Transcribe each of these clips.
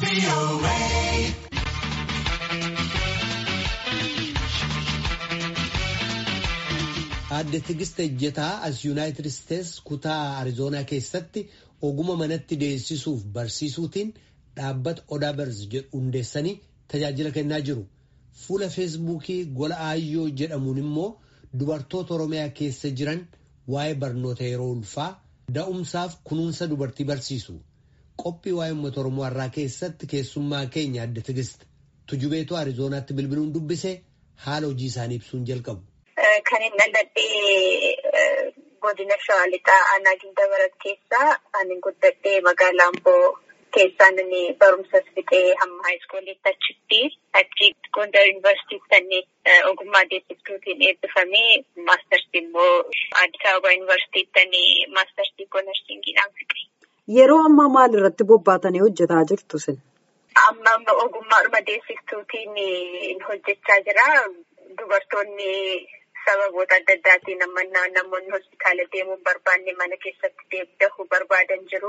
Aadde Tigist Ejjetaa as Yuunaayitid Isteets kutaa Arizoonaa keessatti oguma manatti deessisuuf barsiisuutiin dhaabbata Odaa Barz jedhu hundeessanii tajaajila kennaa jiru. Fuula Feesbuukii gola Aayyoo jedhamuun immoo dubartoota Oromiyaa keessa jiran waa'ee barnoota yeroo ulfaa da'umsaaf kunuunsa dubartii barsiisu. Qophii waa'ee uummata Oromoo har'aa keessatti keessummaa keenya Aadde Tigist tujubeetu Arizoonaatti bilbiluun dubbise haala hojii isaanii ibsuun jalqabu. Kan hin dhaladhee godina Shawaa Lixaa aanaa Gindabarat keessaa ani guddadhee magaalaa Amboo keessaan inni barumsas fixee hamma haayiskuuliitti achitti achi Gondar Yuunivarsiitiitti ogummaa deessiftuutiin eebbifamee maastarsii immoo Addis Ababa Yuunivarsiitiitti maastarsii koonarsiingiidhaan fixe. Yeroo ammaa maal irratti bobbaatanii hojjetaa jirtu sin? Amma ogummaadhuma deessiftuutiin hojjechaa jira. Dubartoonni sababoota adda addaatiin namoonni hospitaala deemuun barbaanne mana keessatti dahuu barbaadan jiru.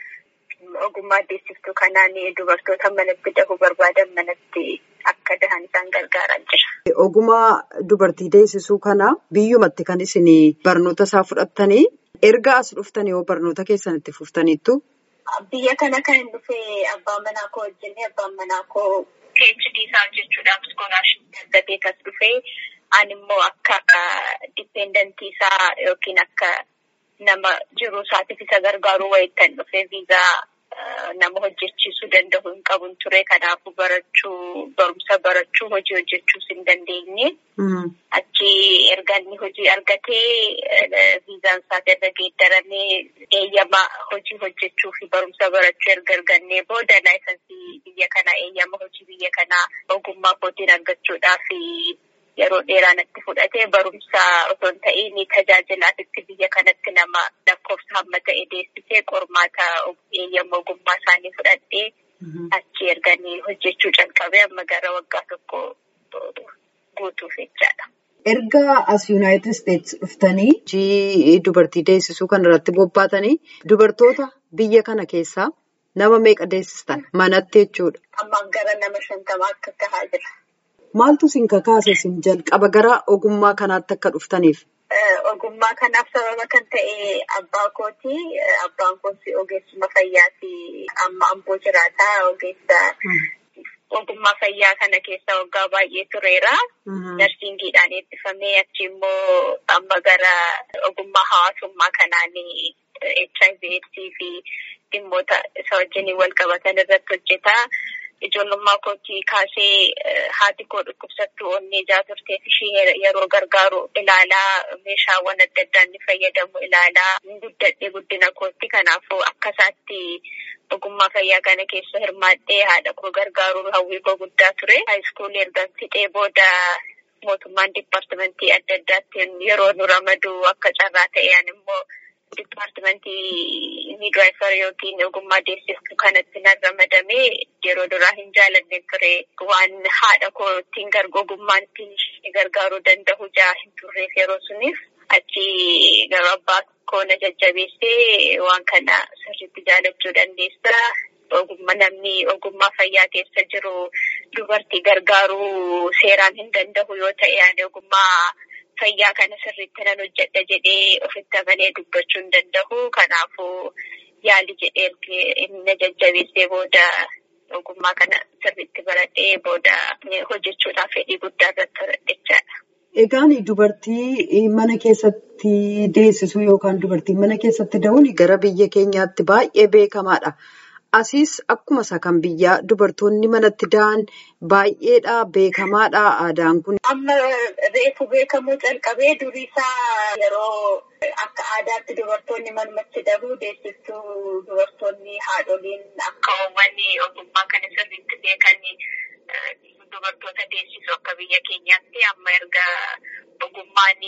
Ogummaa deessiftuu kanaan dubartoota manatti dahuu barbaadan manatti akka dahan isaan gargaaraa jira. Ogummaa dubartii deessisuu kana biyyumatti kan isin barnoota isaa fudhattanii erga as dhuftanii yoo barnoota keessan itti fuftaniittu. Biyya kana kan hin dhufee abbaan manaa koo wajjin abbaan manaa koo PhD isaa hojjechuudhaaf iskoolaarshipii argatee kas dhufee ani immoo akka dipendentii isaa yookiin akka nama jiruu isaatiif isa gargaaruu wayittan dhufee viizaa nama hojjechiisuu danda'u hin qabu ture. Kanaafuu barachuu barumsa barachuu hojii hojjechuus hin dandeenye. Achi erga inni hojii argatee viizaan isaati irra geeddaramee eeyyama hojii hojjechuu fi barumsa barachuu erga argannee booda laayisansii biyya kanaa eeyyama hojii biyya kanaa ogummaa kootiin argachuudhaaf yeroo dheeraa natti fudhatee barumsa osoo hin ta'iin tajaajilaatitti biyya kanatti nama lakkoofsa hamma ta'e deessisee qormaata eeyyama ogummaa isaanii fudhadhee achi erganii hojjechuu calqabee amma gara waggaa tokko guutuuf jechaadha. Erga as Yuunaayitid Isteets dhuftanii hojii dubartii deessisuu kan irratti bobbaatanii dubartoota biyya kana keessaa nama meeqa deessistan manatti jechuudha. Ammaan gara nama shantamaa akka tahaa jira. Maaltu isin kakaase isin jalqaba gara ogummaa kanaatti akka dhuftaniif? Ogummaa kanaaf sababa kan ta'e abbaa kooti. Abbaan kooti ogeessuma fayyaati. Amma amboo jiraataa ogeessa ogummaa fayyaa kana keessa waggaa baay'ee tureera. Narsiingiidhaan eebbifamee achi immoo amma gara ogummaa hawaasummaa kanaan HIV AIDS fi dhimmoota isa wajjin wal qabatan irratti hojjeta. Ijoollummaa kootii kaasee haati koo dhukkubsattuu onnee ijaa turteef ishee yeroo gargaaru ilaalaa meeshaawwan adda addaa inni fayyadamu ilaalaa guddadhee guddina kootti kanaafuu akka isaatti ogummaa fayyaa kana keessa hirmaadhee haadha koo gargaaruun hawwii koo guddaa ture. Haayiskuulii erga fixee booda mootummaan diippaartimentii adda addaatti yeroo nu ramadu akka carraa ta'een immoo diippaartimentii miidwaayifar yookiin ogummaa deessiftuu kanatti nan ramadamee yeroo duraa hin jaalanne ture waan haadha koo ittiin ogummaan ittiin gargaaruu danda'u jaa hin turreef yeroo suniif achi gara abbaa koo na jajjabeessee waan kana sirriitti jaalachuu dandeessa. Ogummaa namni ogummaa fayyaa keessa jiru dubartii gargaaruu seeraan hin danda'u yoo ta'e ani ogummaa fayyaa kana sirriitti nan hojjedha jedhee ofitti amanee dubbachuu hin danda'u. Kanaafuu yaali jedhee inni jajjabeessee booda ogummaa kana sirriitti baradhee booda hojjechuudhaaf fedhii guddaa irratti horadhechaadha. Egaan dubartii mana keessatti deessisuu yookaan dubartii mana keessatti da'uun gara biyya keenyaatti baay'ee beekamaadha. Asiis akkuma isa kan biyyaa dubartoonni manatti da'an baay'eedha beekamaadha aadaan kun. Amma reefu beekamuu calqabee durii isaa yeroo akka aadaatti dubartoonni manumatti dahuu deessistuu dubartoonni haadholiin akka uummanni ogummaa kana sirriitti beekanii dubartoota deessisu akka biyya keenyaatti amma erga ogummaan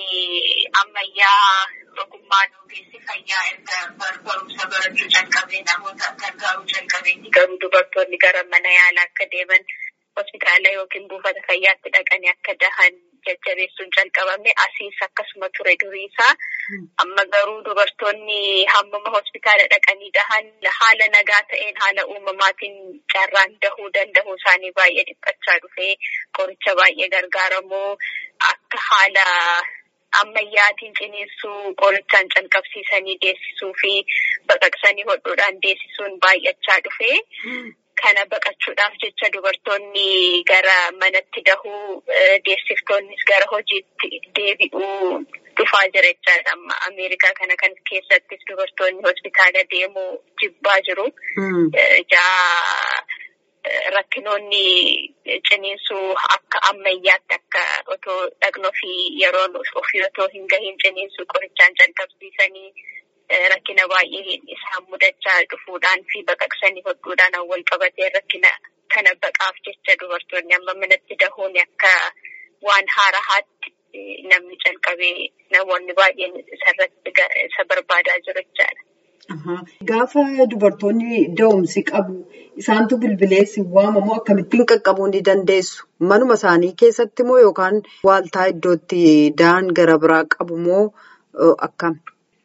ammayyaa ogummaan ogeessi fayyaa erga barumsa barachuu calqabee namoota gargaaruu calqabeetti garuu dubartoonni gara mana yaalaa akka deeman hospitaala yookiin buufata fayyaatti dhaqanii akka dahan jajjabeessuun calqabame asiis akkasuma ture duriisaa amma garuu dubartoonni hammama hospitaala dhaqanii dahan haala nagaa ta'een haala uumamaatiin carraan dahuu danda'uu isaanii baay'ee dhiphachaa dhufee qoricha baay'ee gargaaramuu akka haala ammayyaatiin ciniinsuu qorichaan calqabsiisanii deessisuu fi baqaqsanii hodhuudhaan deessisuun baay'achaa dhufee. Kana baqachuudhaaf jecha dubartoonni gara manatti dahuu deessiftoonnis gara hojiitti deebi'uu dhufaa jira jechaadha. Amma Ameerikaa kana kan keessattis dubartoonni hospitaala deemuu jibbaa jiru. Ijaa rakkinoonni ciniinsuu akka ammayyaatti akka otoo dhaqnoo fi yeroon ofii otoo hin gahiin ciniinsuu qorichaan calqabsiisanii. Rakkina baay'ee isaan mudachaa dhufuudhaan fi baqaqsanii hodhuudhaan wal qabatee rakkina kana baqaaf jecha dubartoonni amma manatti dahuun akka waan haarahaatti namni calqabee namoonni baay'een isarratti isa barbaadaa jiru jechaadha. Gaafa dubartoonni da'umsi qabu isaantu bilbileessi waamamoo akkamittiin qaqqabuu ni dandeessu? Manuma isaanii keessatti moo yookaan waaltaa iddootti da'an gara biraa qabu moo akkam?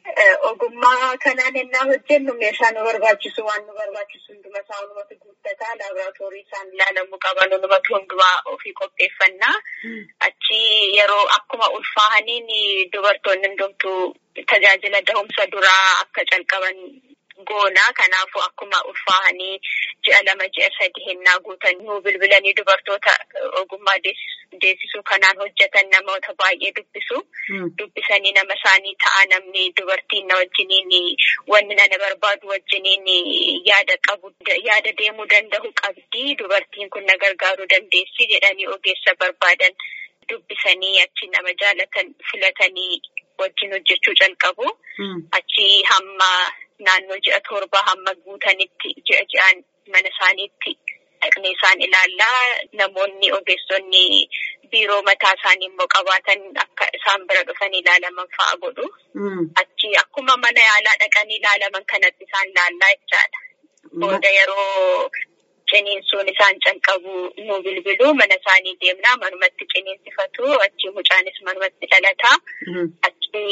Ogummaa kanaan ennaa hojjennu meeshaa nu barbaachisu waan nu barbaachisu hunduma isaa hundumatu guuttataa laaboraatoorii isaan ilaalamuu qaban hundumatu hundumaa ofii qopheeffannaa. Achi yeroo akkuma ulfaahaniin dubartoonni hundumtuu tajaajila dahumsa duraa akka calqaban goonaa kanaafuu akkuma ulfaahanii ji'a lama ji'a sadi hennaa guutan nuu bilbilanii dubartoota ogummaa deessisuu kanaan hojjetan namoota baay'ee dubbisu. Dubbisanii nama isaanii ta'a namni dubartiin na wajjiniin wanni nana barbaadu wajjiniin yaada qabu yaada deemuu danda'u qabdi dubartiin kun na gargaaruu dandeessi jedhanii ogeessa barbaadan dubbisanii achi nama jaalatan filatanii wajjin hojjechuu calqabu. Achi hamma naannoo ji'a torba hamma guutanitti ji'a ji'aan mana isaaniitti dhaqnee isaan ilaallaa namoonni ogeessonni biiroo mataa isaanii immoo qabaatan akka isaan bira dhufanii ilaalaman fa'a godhu. Achi akkuma mana yaalaa dhaqanii ilaalaman kanatti isaan ilaallaa jechaadha. Booda yeroo ciniinsuun isaan calqabu nu bilbilu mana isaanii deemnaa manumatti ciniinsifatu achi mucaanis manumatti dhalataa. Achi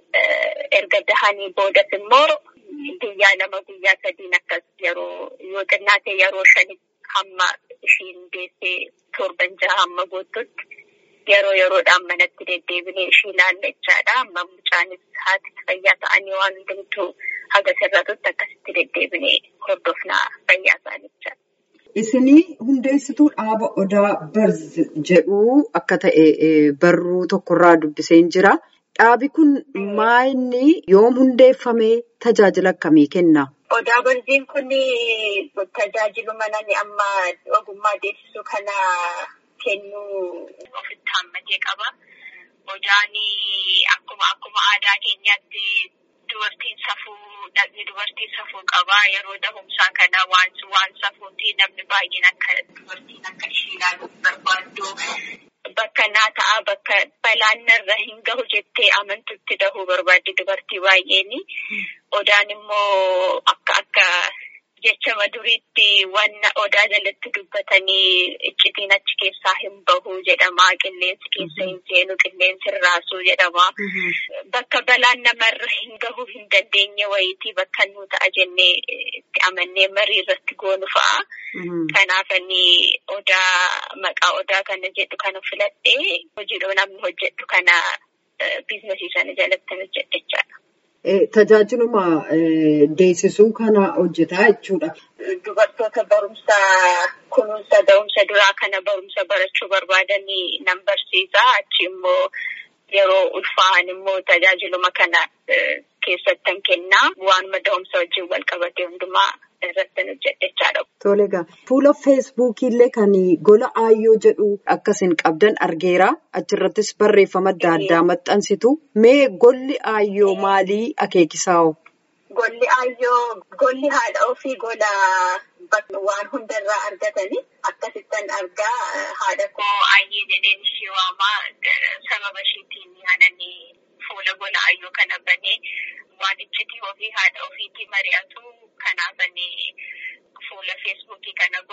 erga dahanii boodas immoo guyyaa lama guyyaa sadiin akkas yeroo yoo xinnaate yeroo shanitti hamma ishiin deessee torban jaha hamma guututti yeroo yeroodhaan manatti deddeebinee ishii ilaalla jechaadha. Amma mucaanis haati fayyaa ta'anii waan hundumtuu haga sirratutti akkasitti deddeebinee hordofnaa fayyaa isaanii jechaadha. Isinii hundeessituu dhaaba odaa barz jedhu akka ta'e barruu tokkorraa dubbiseen jira. Dhaabi kun maayinni yoom hundeeffamee tajaajila akkamii kenna? Odaa barziin kun tajaajiluma namni amma ogummaa deessisuu kana kennuu ofitti hammatee qaba. Odaan akkuma akkuma aadaa keenyaatti dubartiin safuu dhaqni dubartiin safuu qaba. Yeroo dahumsaa kana waan waan safuuti namni baay'een akka dubartiin akka ishee ilaaluuf barbaaddu. Bakka naa ta'a bakka balaan narra hin gahu jettee amantutti dahuu barbaaddi dubartii baay'een. Odaan immoo akka akka jechama duriitti wanna odaa jalatti dubbatanii iccitiin achi keessaa hin bahu jedhama. Qilleensi keessa hin seenu qilleensi hin raasuu jedhama. Bakka balaan namarra hin gahuu hin dandeenye wayitii bakka nu ta'a jennee itti amannee marii irratti goonu fa'a. Kanaaf inni odaa maqaa odaa kana jedhu kana filadhee hojiidhoo namni hojjedhu kana biizinasii sana jalatti hojjedhe jechaadha. Tajaajiluma deessisuu kana hojjetaa jechuudha. Dubartoota barumsa kunuunsa da'umsa duraa kana barumsa barachuu barbaadanii nan barsiisa. Achi immoo yeroo ulfaahan immoo tajaajiluma kana keessattan kennaa. Waanuma da'umsa wajjin wal qabate hundumaa irratti hojjedhechaadha. Tole egaa fuula feesbuukii illee kan gola aayyoo jedhu akkasiin qabdan argeera. Achirrattis barreeffama adda addaa maxxansitu. Mee golli aayyoo maalii akeekisaa? Golli aayyoo golli haadha ofii gola waan hundarraa argatanii akkasittan argaa haadha koo aayyee jedheen ishee waamaa sababa isheetiin yaadanii fuula gola aayyoo kana banee waan iccitii ofii haadha ofiitii mari'atu kanaafanii fuula feesbuukii kana gola aayyoo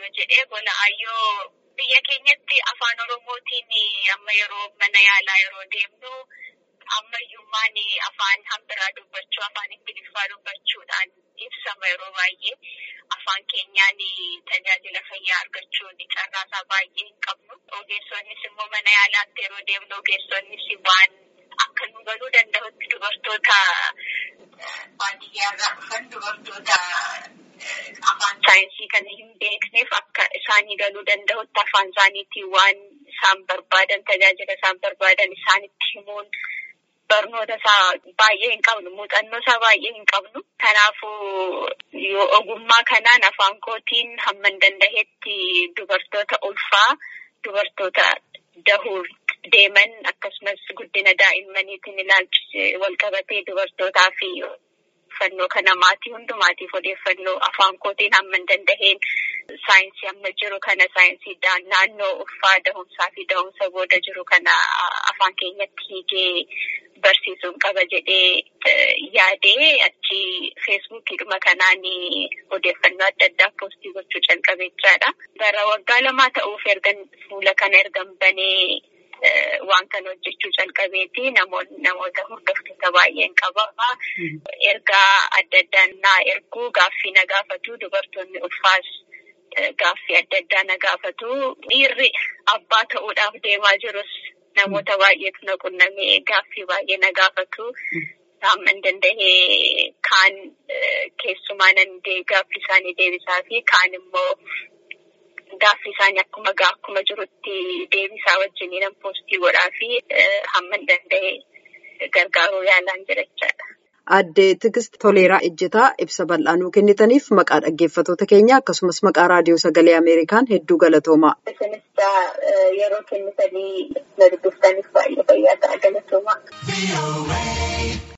yoo jedhee gola ayyoo biyya keenyatti afaan oromootiin amma yeroo mana yaalaa yeroo deemnu ammayyummaan afaan hambiraa dubbachuu afaan ingiliffaa dubbachuudhaan ibsama yeroo baay'ee afaan keenyaan tajaajila fayyaa argachuun carraasaa baay'ee hin qabnu ogeessoonnis immoo mana yaalaatti yeroo deemnu ogeessoonnis waan akka nu galuu danda'utti dubartoota baadiyyaarraa dhufan dubartoota afaan saayinsii kana hin beekneef akka isaanii galuu danda'utti afaan isaaniitiin waan isaan barbaadan tajaajila isaan barbaadan isaanitti himuun barnoota isaa baay'ee hin qabnu muuxannoo isaa baay'ee hin qabnu kanaafuu yoo ogummaa kanaan afaan kootiin hamman danda'etti dubartoota ulfaa dubartoota dahuu deeman akkasumas guddina daa'immaniitiin ilaalchise walqabatee dubartootaa fi odeeffannoo kana maatii hundumaatiif odeeffannoo afaan kootiin hamman danda'een saayinsii amma jiru kana saayinsii naannoo ulfaa dahumsaa fi dahumsa booda jiru kana afaan keenyatti hiikee barsiisuun qaba jedhee yaadee achi feesbuukiidhuma kanaan odeeffannoo adda addaa poostii gochuu calqabeechaadha. Gara waggaa lamaa ta'uuf ergan fuula kana ergan banee waan kana hojjechuu calqabeeti namoota hordoftoota baay'een qaba. Ergaa adda addaan naa erguu gaaffii na gaafatu dubartoonni ulfaas gaaffii adda addaa na gaafatu. Dhiirri abbaa ta'uudhaaf deemaa jirus namoota baay'eetu na qunnamee gaaffii baay'ee na gaafatu. Hamman danda'ee kaan keessumaa nan gaaffii isaanii deebisaa fi kaan immoo gaaffii isaanii akkuma akkuma jirutti deebisaa wajjin nan poostii godhaa fi hamman danda'ee gargaaruu yaalaan jira jechaadha. Addee Tigist Toleeraa Ejjetaa ibsa bal'aanuu kennitaniif maqaa dhaggeeffattoota keenya akkasumas maqaa raadiyoo sagalee Ameerikaan hedduu galatoomaa. Isinis yeroo kennitanii na dubbiftaniif baay'ee fayyaa ta'a galatoomaa.